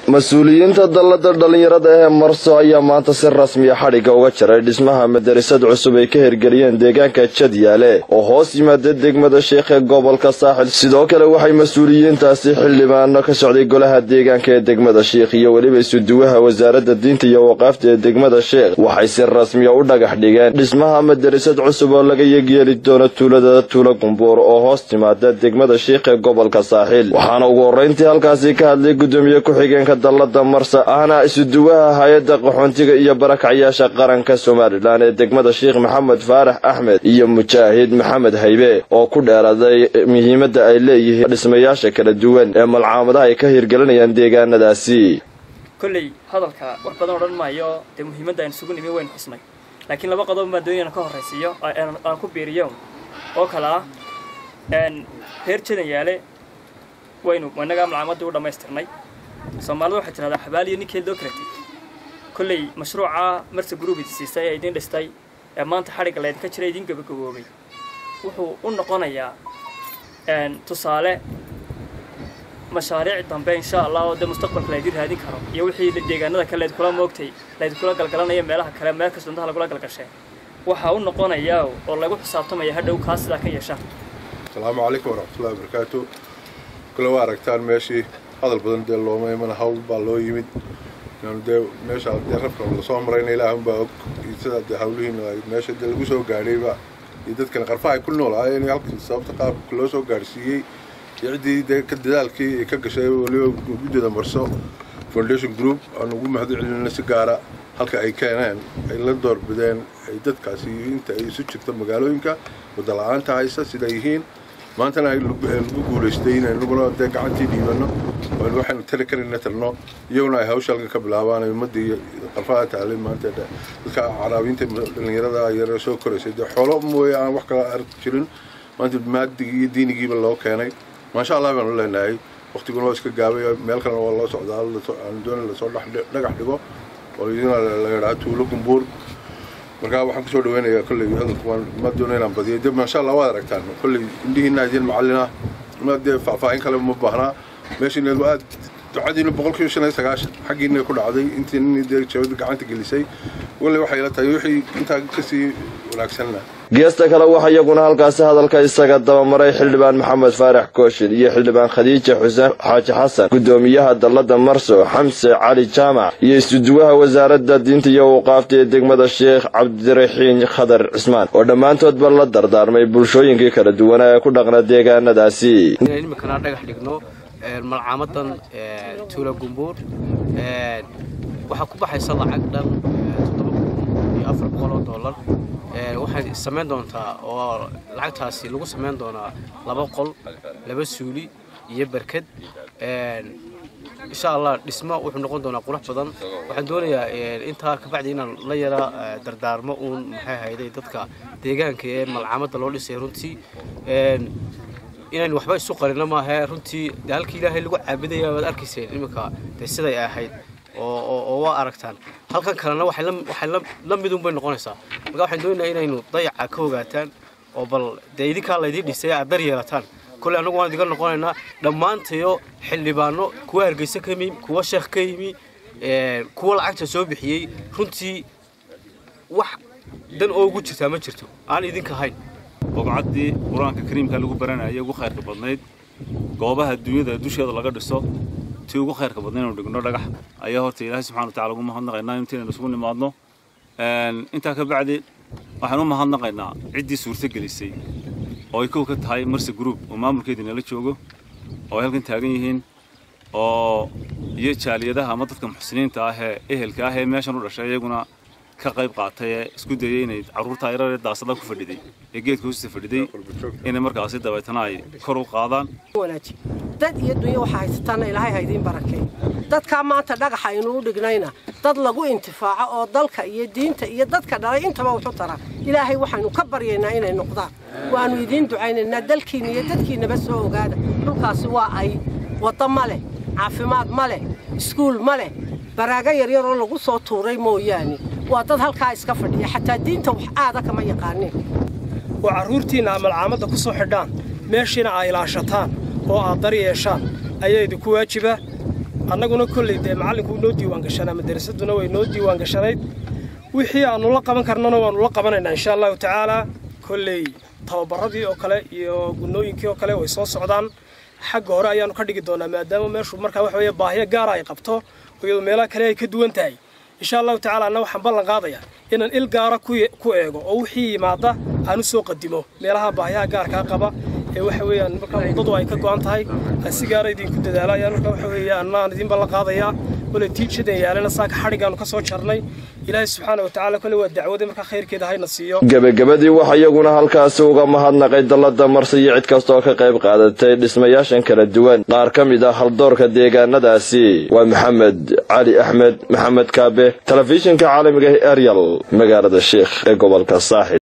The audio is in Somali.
mas-uuliyiinta dallada dhallinyarada ee marso ayaa maanta si rasmiya xadhigga uga jaray dhismaha madarasad cusub ay ka hirgeliyeen deegaanka jadyaale oo hoos yimaada degmada sheekh ee gobolka saaxil sidoo kale waxay mas-uuliyiintaasi xildhibaano ka socday golaha deegaanka ee degmada sheekh iyo weliba isuduwaha wasaaradda diinta iyo waqaafta ee degmada sheekh waxay si rasmiya u dhagax dhigeen dhismaha madarasad cusub oo laga yeegyeeli doono tuulada tuula gumbuur oo hoos timaada degmada sheekh ee gobolka saaxil waxaana ugu horreyntii halkaasi ka hadlay gudoomiye ku-xigeenka dallada marsa ahna isuduwaha hay-adda qaxoontiga iyo barakacyaasha qaranka somalilan ee degmada sheekh maxamed faarax axmed iyo mujaahid maxamed haybe oo ku dheeraaday muhiimadda ay leeyihiin dhismayaasha kala duwan ee malcaamadaha ay ka hirgelinayaan deegaanadaasi kolley hadalka wax badan odhan maayo dee muhiimadda aynu isugu nimi waynu xusnay laakiin laba qodob baan doonayana ka horraysiiyo aan ku biiriyo oo kale ah reer jadan yaale waynu innagaa malcaamadii u dhammaystirnay soomaalida waxay tidhahdaa xabaaliyo ninkeed loo karatay kolley mashruuca marse gruub idi siisay ee idiin dhistay ee maanta xadhigga laydinka jira idiin gabagaboobay wuxuu u noqonayaa tusaale mashaariic dambe insha allah oo dee mustaqbalka laydin raadin karo iyo wixii deegaanada kale laydinkula moogtay laydinkula galgalanaya meelaha kale meel kasta intaha lagula galgashee waxaa u noqonayaa oo lagu xisaabtamaya hadhow kaa sidaa ka yeeshaan asalaamu calaykum waraxmatullahi wabarakaatu kule waa aragtaan meeshii hadal badan dee looma imana hawl baa loo yimid inaanu dee meesha dee rabka lasoo marayna ilaahunbaa og iyo sidaa dee hawlihiina meesha dee lagu soo gaadhayba iyo dadkana qarfaha ay ku noolaayeen halkii sababta qaabka loo soo gaadhsiiyey iyo ciddii dee ka dadaalkii ay ka gashay weliba guddida marso foundation group aan ugu mahad celinayna si gaara halka ay keeneen ay la doorbideen ay dadkaasi inta ay isu jirto magaalooyinka wadda la-aanta haysa siday yihiin maantana lagu guulaystay inaynuguna dee gacantii dhiibanno waxaynu tali karayna tarno iyaguna ay hawsha halka ka bilaabaan ummaddii qarfaha taalay maanta dadka caraabiinta dhallinyarada yara soo koraysay dee xoolo mooye aan wax kala arki jirin maanta maadigii iyo diinigiiba loo keenay maasha allah baanu leenahay waqtiguna waa iska gaabay meel kalena waa loo socdaa aan doona lasoo dhagax dhigo oo idina la yidhaha tuulo gumbuur markaa waxaan kusoo dhaweynayaa kolley hadalku ma doono inaan badiyo de maasha allah waad aragtaan kolley indhihiina idin macallina ma dee faahfaahin kale ma baahnaa meeshiina aad ducadiina boqolkiiba shan iyo sagaashan xaggiina ku dhacday intii nin dee jabada gacanta gelisay kolley waxay la tahay wixii intaa kasii wanaagsanna geesta kale waxaa iyaguna halkaasi hadalka isaga dabamaray xildhibaan maxamed faarax kooshin iyo xildhibaan khadiija xuseen xaaji xasan gudoomiyaha dallada marso xamse cali jaamac iyo isuduwaha wasaaradda diinta iyo waqaafta ee degmada sheekh cabdiraxiin khadar cismaan oo dhammaantoodba la dardaarmay bulshooyinkii kala duwanaa ee ku dhaqna deegaanadaasi imikana dhagax dhigno malcaamadan tuula gumbuur waxaa ku baxaysa lacag dhan toddoba kun iyo afar boqol oo dollar waxay samayn doontaa oo lacagtaasi lagu samayn doonaa laba qol laba suuli iyo berked insha allah dhismo wuxuu noqon doonaa qurux badan waxaan doonayaa intaa kabacdi inaan la yara dardaarmo uun maxay hayday dadka deegaanka ee malcaamadda loo dhisay runtii inaynu waxba isu qarino maahe runtii de halkii ilaahay lagu caabudaya waad arkayseen iminka dee siday ahayd oo waa aragtaan halkan kalena waxay la midun bay noqonaysaa marka waxaan doonaynaa inaynu dayaca ka ogaataan oo bal dee idinkaa laydii dhisay aad dar yeelataan kolley annagu waan idiga noqonaynaa dhammaantayo xildhibaano kuwa hargeysa ka yimi kuwa sheekh ka yimi kuwa lacagta soo bixiyey runtii wax dan oo ugu jirtaa ma jirto aan idinka ahayn bobcaddii qur-aanka kariimka lagu baranayay ugu khayrka badnayd goobaha dunyada dusheeda laga dhiso tii ugu khayrka badnayd inuu dhigno dhagax ayaa horta ilaahay subxana watacala ugu mahadnaqaynaa intaynu isugu nimaadno intaa ka bacdi waxaan u mahadnaqaynaa ciddii suurto gelisay oo ay kow ka tahay marse group oo maamulkeedii nala joogo oo ay halkan taagan yihiin oo iyo jaaliyadaha ama dadka muxsiniinta ah ee ehelka ah ee meeshan u dhashay iyaguna ka qayb qaatay ee isku dayay inay carruurta yararee daasada ku fadhiday ee geedka hoostiisa fadhiday inay markaasi dabeetana ay kor u qaadaan dad iyo dunyo waxaa haysataana ilaahay ha idiin barakeey dadkaa maanta dhagaxa aynuu dhignayna dad lagu intifaaco oo dalka iyo diinta iyo dadka dhalay intaba wuxu tara ilaahay waxaynu ka baryaynaa inay noqdaan waannu idiin ducaynaynaa dalkiinna iyo dadkiinnaba soo ogaada dhulkaasi waa ay waddo ma leh caafimaad ma leh iskuul ma leh baraago yaryaroo lagu soo tuuray mooyaane waa dad halkaa iska fadhiya xataa diinta wax aada kama yaqaaniin oo carruurtiinna aa malcaamadda ku soo xidhaan meeshiina aa ilaashataan oo aad dar yeeshaan ayaa idinku waajiba annaguna kolley dee macallinku noo diiwaan gashanaa madarasaduna way noo diiwaan gashanayd wixii aanu la qaban karnana waanu la qabanaynaa insha allahu tacaalaa kolley tababaradii oo kale iyo gunooyinkii oo kale way soo socdaan xagga hore ayaanu ka dhigi doonaa maadaama meeshu markaa waxa weeye baahiyo gaara ay qabto iyadoo meelaha kale ay ka duwan tahay insha allahu tacala anna waxaan ballan qaadayaa inaan il gaara ku eego oo wixii yimaada aan u soo qadimo meelaha baahiyaha gaarkaa qaba ee waxa weeyaan markaa waddadu ay ka go'an tahay aan si gaara idinku dadaala ayaan markaa waxa weeye annaan idin ballan qaadayaa kole tiijadan yaalana saaka xadhigaanu ka soo jarnay ilaahay subxaana wa tacaala kole waa dacwada markaa khayrkeeda hayna siiyo gebagabadii waxa iyaguna halkaasi uga mahadnaqay dallada marsi iyo cid kastaoo ka qayb qaadatay dhismayaashan kala duwan qaar ka mid ah haldoorka deegaanadaasi waa maxamed cali axmed maxamed kaabe telefishinka caalamiga ee eryal magaalada sheikh ee gobolka saaxil